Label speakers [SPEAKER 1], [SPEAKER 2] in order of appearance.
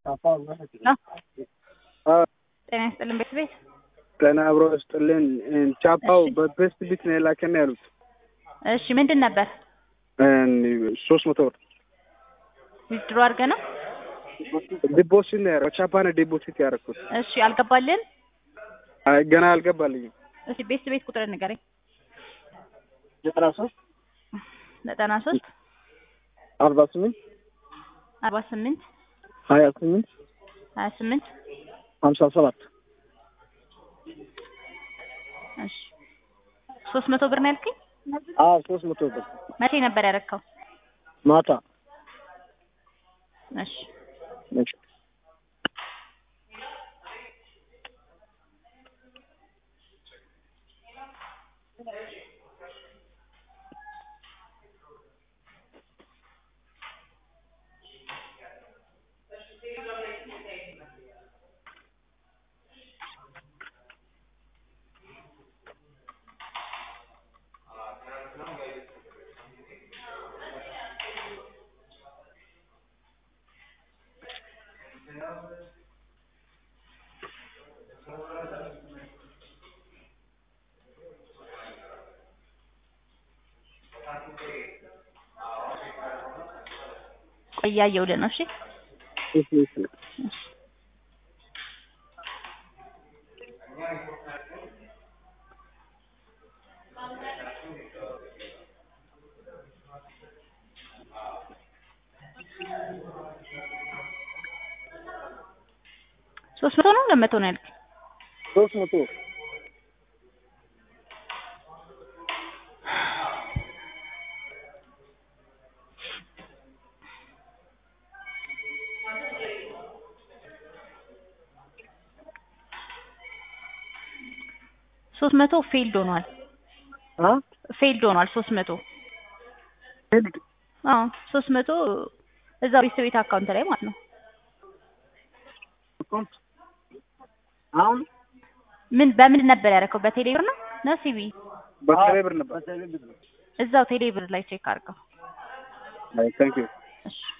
[SPEAKER 1] ጤና ይስጥልን ቤት ቤት
[SPEAKER 2] ጤና አብሮ ይስጥልን። ቻፓው በቤስት ቢት ነው የላከን ያሉት
[SPEAKER 1] እሺ ምንድን ነበር
[SPEAKER 2] ሶስት መቶ ብር
[SPEAKER 1] ዊዝድሮ አድርገህ ነው?
[SPEAKER 2] ዲፖሲት ነው ያደረኩት። ቻፓ ነው ዲፖሲት ያደረኩት።
[SPEAKER 1] እሺ አልገባልን?
[SPEAKER 2] አይ ገና አልገባልኝም።
[SPEAKER 1] እስኪ ቤት ቤት ቁጥር ንገረኝ።
[SPEAKER 2] ዘጠና ሶስት
[SPEAKER 1] ዘጠና ሶስት
[SPEAKER 2] አርባ ስምንት
[SPEAKER 1] አርባ ስምንት
[SPEAKER 2] ሀያ ስምንት
[SPEAKER 1] ሀያ ስምንት
[SPEAKER 2] ሀምሳ ሰባት
[SPEAKER 1] እሺ ሶስት መቶ ብር ነው ያልከኝ?
[SPEAKER 2] አዎ ሶስት መቶ ብር
[SPEAKER 1] መቼ ነበር ያደረግከው?
[SPEAKER 2] ማታ
[SPEAKER 1] እሺ
[SPEAKER 2] እሺ
[SPEAKER 1] ቆይ እያየሁልህ ነው። እሺ
[SPEAKER 2] እሺ እሺ
[SPEAKER 1] ሶስት መቶ ነው ሁለት መቶ ነው ያልከኝ?
[SPEAKER 2] ሶስት መቶ
[SPEAKER 1] ሶስት መቶ ፌልድ ሆኗል።
[SPEAKER 2] አ
[SPEAKER 1] ፌልድ ሆኗል ሶስት መቶ
[SPEAKER 2] ሄድ
[SPEAKER 1] አዎ ሶስት መቶ እዛው ቤት ቤት አካውንት ላይ ማለት ነው።
[SPEAKER 2] አካውንት አሁን
[SPEAKER 1] ምን በምን ነበር ያደረከው? በቴሌ ብር ነው ነው ሲቢ?
[SPEAKER 2] በቴሌ ብር ነበር።
[SPEAKER 1] እዛው ቴሌ ብር ላይ ቼክ አድርገው።
[SPEAKER 2] አይ ታንክ ዩ
[SPEAKER 1] እሺ